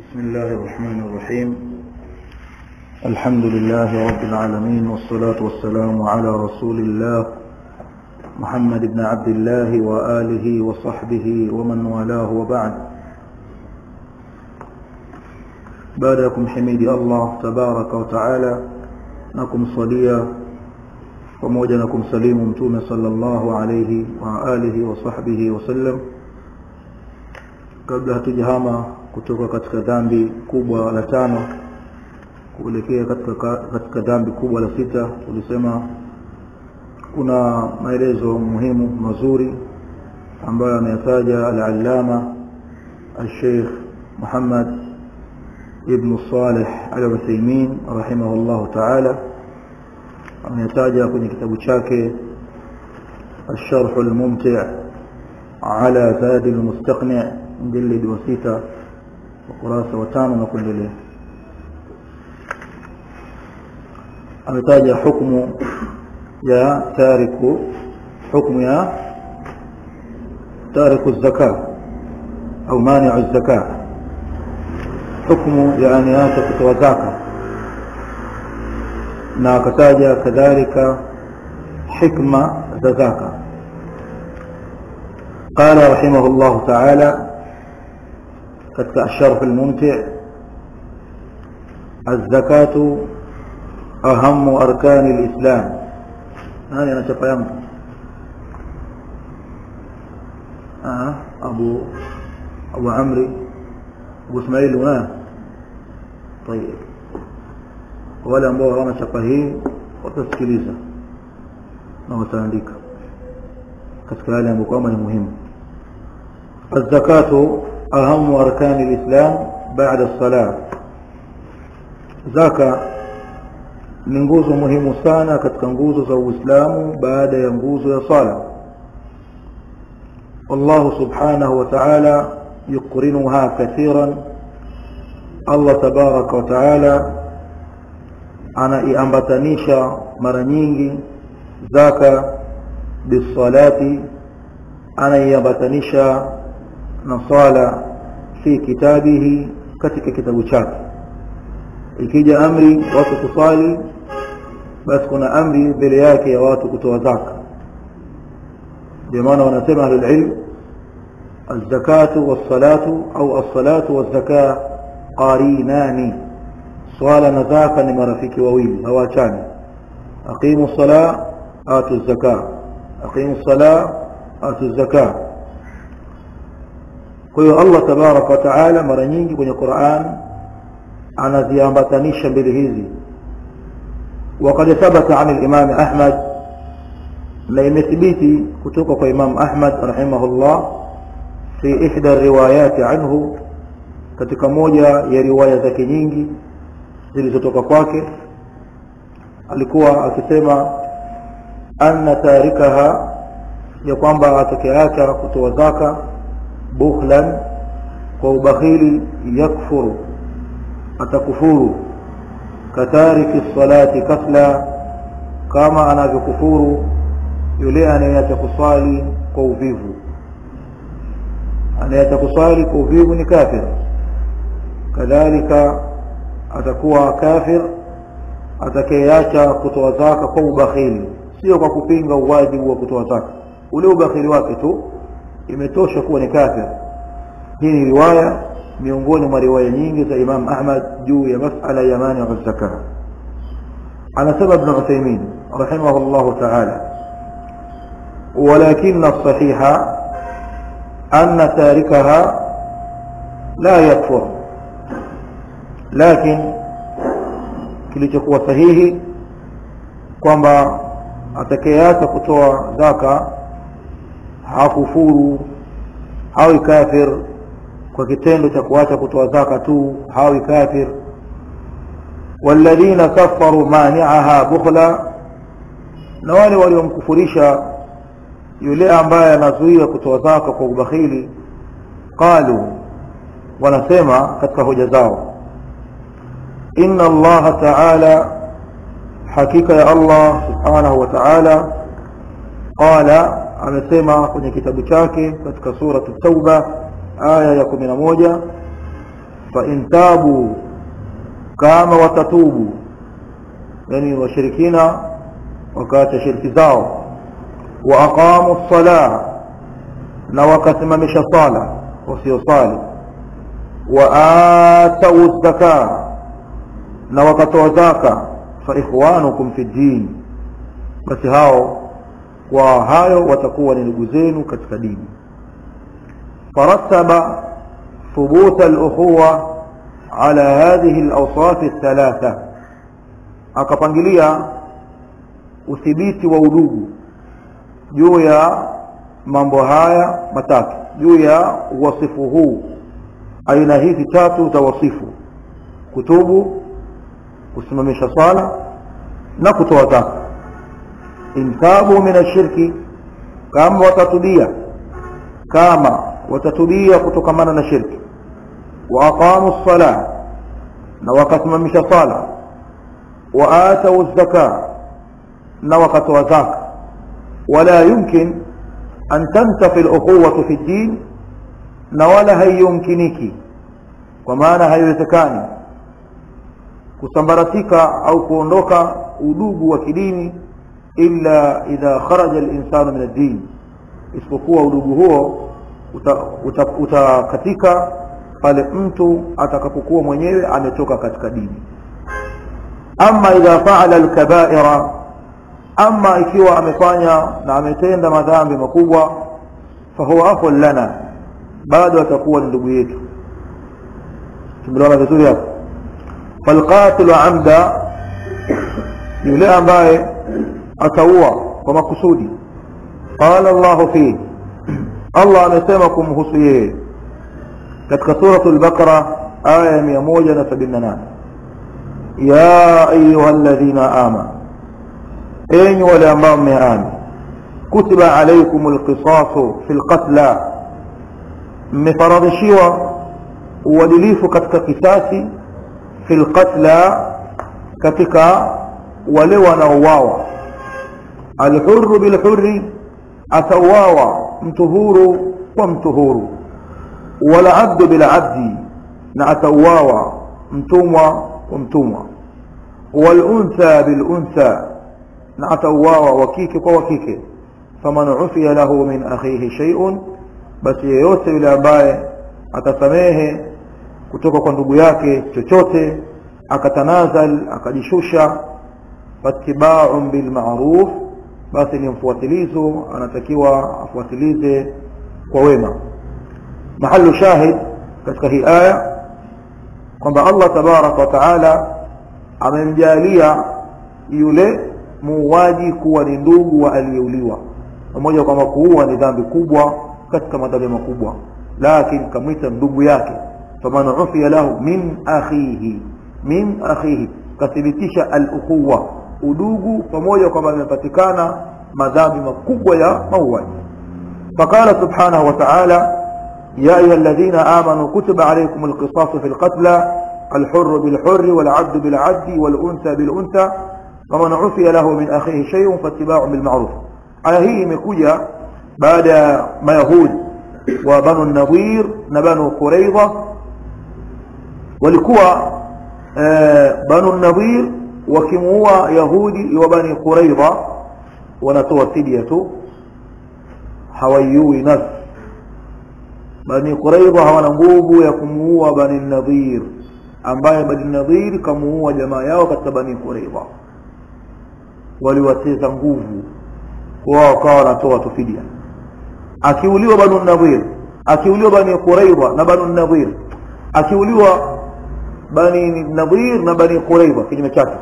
بسم الله الرحمن الرحيم الحمد لله رب العالمين والصلاة والسلام على رسول الله محمد بن عبد الله وآله وصحبه ومن والاه وبعد بعدكم حميد الله تبارك وتعالى نكم صليا pamoja na kumsalimu mtume sallallahu alayhi wa alihi wa sahbihi wasallam kabla hatujahama kutoka katika dhambi kubwa la tano kuelekea katika, katika dhambi kubwa la sita tulisema kuna maelezo muhimu mazuri ambayo ameyataja al-allama al-sheikh Muhammad ibn Salih al-Uthaymeen rahimahullah ta'ala ametaja kwenye kitabu chake الشرح الممتع على زاد المستقنع مجلد وستة وقراسة وتانو نقول له ametaja hukumu ya tariku hukumu ya tariku zaka au mani'u zaka hukumu ya aniacha kutoa zaka na akataja kadhalika hikma za zaka قال رحمه الله تعالى katika الشرح الممتع الزكاة أهم أركان الإسلام هذا أنا شفا يمت آه أبو أبو عمري أبو إسماعيل هنا طيب wale ambao hawana chapa hii watasikiliza na wataandika katika yale ambayo kwamba ni muhimu الزكاة أهم أركان الإسلام بعد الصلاة زكاة ni nguzo muhimu sana katika nguzo za Uislamu baada ya nguzo ya sala Allah subhanahu wa ta'ala yuqrinuha kathiran Allah tabaraka wa ta'ala anaiambatanisha mara nyingi zaka bisalati anaiambatanisha na sala fi kitabihi katika kitabu chake ikija amri watu kusali basi kuna amri mbele yake ya watu kutoa zaka ndio maana wanasema ahlul ilm الزكاة والصلاة أو الصلاة والزكاة قارينان swala na zaka ni marafiki wawili hawaachani aqimu sala atu zaka aqimu sala atu zaka kwa hiyo Allah tabaraka wa taala mara nyingi kwenye Qur'an anaziambatanisha mbili hizi وقد ثبت عن الإمام أحمد لا يمثبتي كتوك إمام أحمد رحمه الله في إحدى الروايات عنه katika moja ya riwaya zake nyingi zilizotoka kwake alikuwa akisema anna tarikaha ya kwamba atakayeacha kutoa zaka bukhlan kwa ubakhili yakfuru atakufuru katariki salati kasla kama anavyokufuru yule anayeacha kuswali kwa uvivu anayeacha kuswali kwa uvivu ni kafir kadhalika atakuwa kafir atakayeacha kutoa zaka kwa ubakhili sio kwa kupinga uwajibu wa kutoa zaka ule ubakhili wake tu imetosha kuwa ni kafir hii ni riwaya miongoni mwa riwaya nyingi za Imam Ahmad juu ya masala ya mani wa zaka anasema ibn Uthaymeen rahimahullah ta'ala ولكن الصحيح أن تاركها لا يكفر lakini kilichokuwa sahihi kwamba atakayeacha kutoa zaka hakufuru hawi kafir kwa kitendo cha kuacha kutoa zaka tu hawi kafir walladhina kafaru mani'aha bukhla na wale waliomkufurisha yule ambaye anazuia kutoa zaka kwa ubakhili qalu wanasema katika hoja zao إن الله تعالى حقيقة يا الله سبحانه وتعالى قال amesema kwenye kitabu chake katika sura at-tauba aya ya 11 فإن تابوا كما وتتوبوا يعني وشركين وكات شرك زاو وأقاموا الصلاة نوكتممش صالة وسيو صالح وآتوا الزكاة نوكتوا زكاة فإخوانكم في الدين بس هاو وهاyo watakuwa ni ndugu zenu katika dini فرتب ثبوت الأخوة على هذه الأوصاف الثلاثة akapangilia uthibiti wa udugu juu ya mambo haya matatu juu ya wasifu huu aina hizi tatu za wasifu kutubu kusimamisha swala na kutoa zaka intabu min ashirki kama watatubia kama watatubia kutokamana na shirki wa aqamu ssalah na wakasimamisha sala wa atau zaka na wakatoa zaka wala yumkin an tantafi al-ukhuwatu fi din na wala haiyumkiniki kwa maana haiwezekani kusambaratika au kuondoka udugu wa kidini illa idha kharaja al-insanu min ad-din isipokuwa udugu huo utakatika uta, uta pale mtu atakapokuwa mwenyewe ametoka katika dini ama idha faala al-kaba'ira ama ikiwa amefanya na ametenda madhambi makubwa fahuwa akhun lana bado atakuwa ni ndugu yetu tumeelewana vizuri hapo falqatilu amda yule ambaye ataua kwa makusudi qala Allah fi Allah amesema kumhusu yeye katika suratul baqara aya ya 178 ya ayyuhalladhina amanu enyi wale ambao mmeamini kutiba alaykumul qisasu fil qatla mmefaradhishiwa uadilifu katika kisasi fil qatla katika wale wanaouawa alhurru bilhurri atauawa mtu huru kwa mtu huru wala abdu bilabdi na atauawa mtumwa kwa mtumwa waluntha biluntha na atauawa wa kike kwa wa kike faman ufiya lahu min akhihi shay'un basi yeyote yule ambaye atasamehe kutoka kwa ndugu yake chochote akatanazal akajishusha fattiba'un bil ma'ruf basi ni mfuatilizo anatakiwa afuatilize kwa wema mahallu shahid katika hii aya kwamba Allah tabarak wa taala amemjalia yule muuaji kuwa ni ndugu wa aliyeuliwa pamoja kwamba kuua ni dhambi kubwa katika madhambi makubwa lakini kamwita ndugu yake faman ufiya lahu min akhihi min akhihi kathibitisha al-ukhuwa udugu pamoja kwamba imepatikana madhambi makubwa ya mauaji فقال سبحانه وتعالى يا أيها الذين آمنوا كتب عليكم القصاص في القتلى الحر بالحر والعبد بالعبد والأنثى بالأنثى فمن عفي له من أخيه شيء فاتباع بالمعروف على هي مكوجة بعد ما يهود وبنو النظير نبنو قريضة walikuwa banu nadhir wakimuua yahudi wa bani quraidha wanatoa fidia tu hawaiui nafsi bani quraidha hawana nguvu ya kumuua bani nadhir ambaye bani nadhir kamuua jamaa yao katika bani quraidha waliwateza nguvu wao wakawa wanatoa tu fidia akiuliwa banu nadhir akiuliwa bani quraidha na banu nadhir akiuliwa bani nadhir na bani quraidha kinyume chake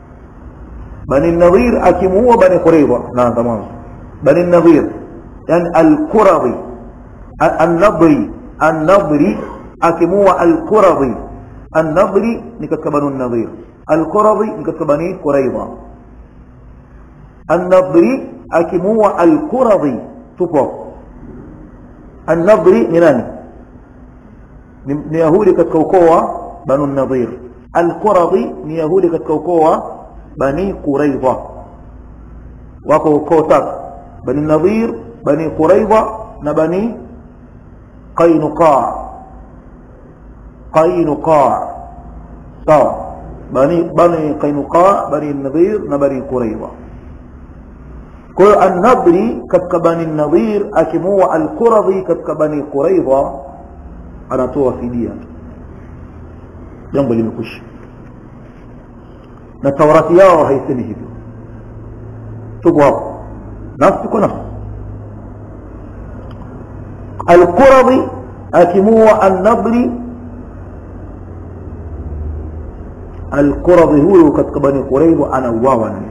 bani nadhir akimuua bani quraidha naanza mwanzo bani nadhir yani al-quradhi an-nadri an-nadri akimuua al-quradhi an-nadri ni katika bani nadhir al-quradhi ni katika bani quraidha an-nadri akimuua al-quradhi tupo an-nadri ni nani ni yahudi katika ukoo wa banu nadhir al-quradhi ni yahudi katika ukoo wa bani quraidha wako ukoo tatu bani nadhir bani quraidha na bani qainuqa qainuqa sawa bani bani qainuqa bani nadhir na bani quraidha kwa hiyo an-nadri katika bani nadhir akimua al-quradhi katika bani quraidha anatoa fidia jambo limekwisha na taurati yao haisemi hivyo tupo hapo nafsi kwa nafsi القرضي أكموا النضر القرضي هو katika bani Qurayza anauawa na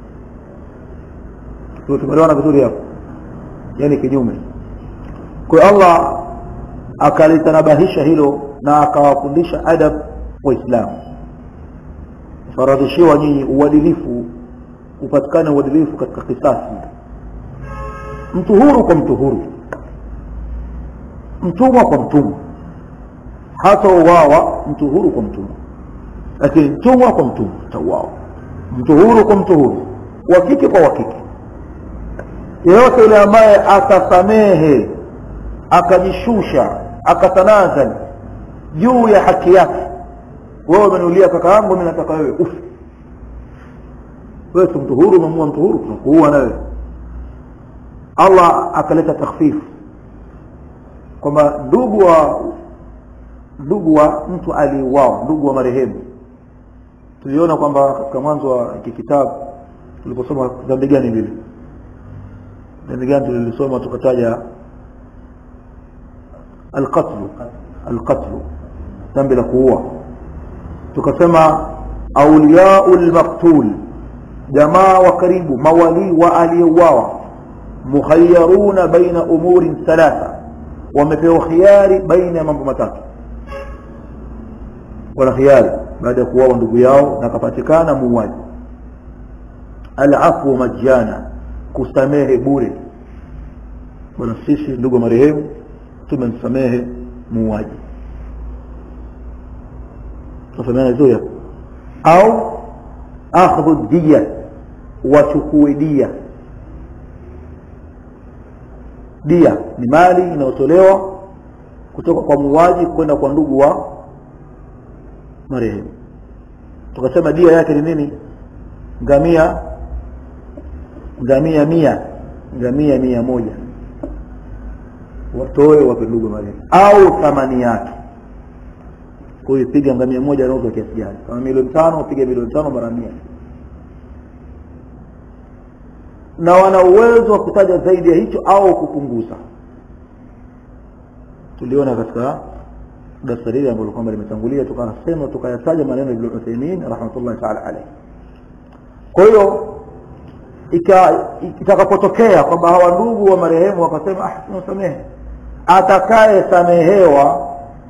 ndio tumeelewana vizuri hapo yani kinyume kwa Allah akalitanabahisha hilo na akawafundisha adab waislamu faradhishiwa nyinyi uadilifu upatikane uadilifu katika kisasi mtu huru kwa mtu huru mtumwa kwa mtumwa hata uwawa mtu huru kwa mtumwa lakini mtumwa kwa mtumwa tauawa mtu huru kwa mtu huru wa kike kwa wa kike yeyote yule ambaye atasamehe akajishusha akatanazal juu ya haki yake wewe umenulia kaka yangu mimi nataka wewe ufe wewe mtu huru umemua mtu huru tunakuua nawe Allah akaleta takhfifu kwamba ndugu wa ndugu wa mtu aliuawa ndugu wa marehemu tuliona kwamba katika mwanzo wa hiki kitabu tuliposoma dhambi gani lile dhambi gani tulilisoma tukataja alqatlu alqatlu dhambi la kuua tukasema auliyau lmaktul jamaa wa karibu mawalii wa aliyeuawa mukhayyaruna baina umurin thalatha wamepewa khiari baina ya mambo matatu wana khiari baada ya kuuawa ndugu yao na akapatikana muuaji alafu majana kusamehe bure bwana sisi ndugu marehemu tumemsamehe muuaji tunafahamana vizuri hapo au akhdhu diya wachukue dia dia ni mali inayotolewa kutoka kwa muuaji kwenda kwa ndugu wa marehemu tukasema dia yake ni nini ngamia ngamia mia ngamia mia moja watoe wape ndugu marehemu au thamani yake kwa hiyo piga ngamia moja anauzwa kiasi gani kama milioni tano piga milioni tano mara mia na wana uwezo wa kutaja zaidi ya hicho au kupunguza tuliona katika darasa lile ambalo kwamba limetangulia tukasema tukayataja maneno ya Ibn Uthaymeen rahmatullahi ta'ala alayhi kwa hiyo itakapotokea kwamba hawa ndugu wa marehemu wakasema ah tunasamehe atakaye samehewa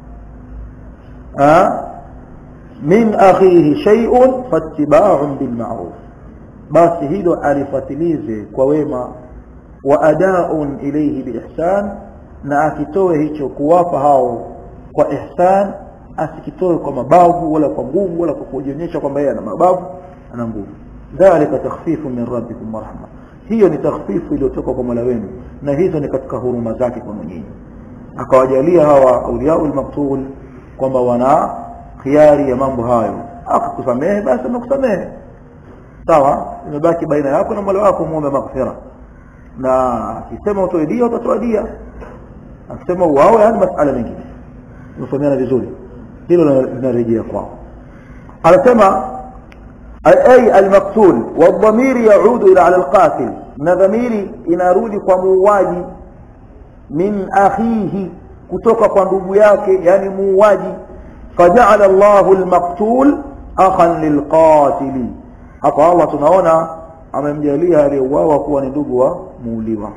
min akhihi shay'un fattiba'un bil ma'ruf basi hilo alifatilize kwa wema wa adaun ilayhi biihsan na akitoe hicho kuwapa hao kwa ihsan asikitoe kwa mabavu wala kwa nguvu wala kwa kujionyesha kwamba yeye ana mabavu ana nguvu dhalika takhfifu min rabbikum warahma hiyo ni takhfifu iliyotoka kwa Mola wenu na hizo ni katika huruma zake kwa nyinyi akawajalia hawa auliaul maktul kwamba wana khiari ya mambo hayo akakusamehe basi amekusamehe sawa imebaki baina yako na Mola wako muombe maghfira na akisema utoe dia utatoa dia akisema uawe yani masala mengine tumefahamiana vizuri hilo linarejea kwao anasema ay almaktul والضمير يعود الى على القاتل na dhamiri inarudi kwa muuaji min akhihi kutoka kwa ndugu yake yani muuaji faja'ala Allahu almaqtul akhan lilqatil hapa Allah tunaona amemjalia aliyeuawa kuwa ni ndugu wa muuliwa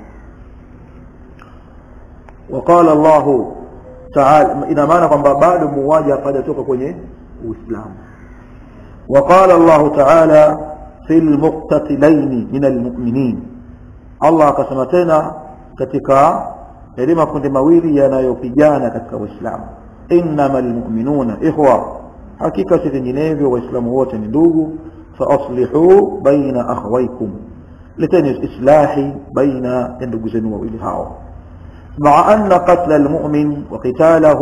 وقال الله تعالى ina maana kwamba bado muuaji hajatoka kwenye uislamu وقال الله تعالى في المقتتلين من المؤمنين Allah akasema tena katika yale makundi mawili yanayopigana katika Uislamu innamal mu'minuna ikhwa hakika si vinginevyo waislamu wote ni ndugu fa aslihu baina akhawaykum leteni islahi baina ya ndugu zenu wawili hao مع أن قتل المؤمن وقتاله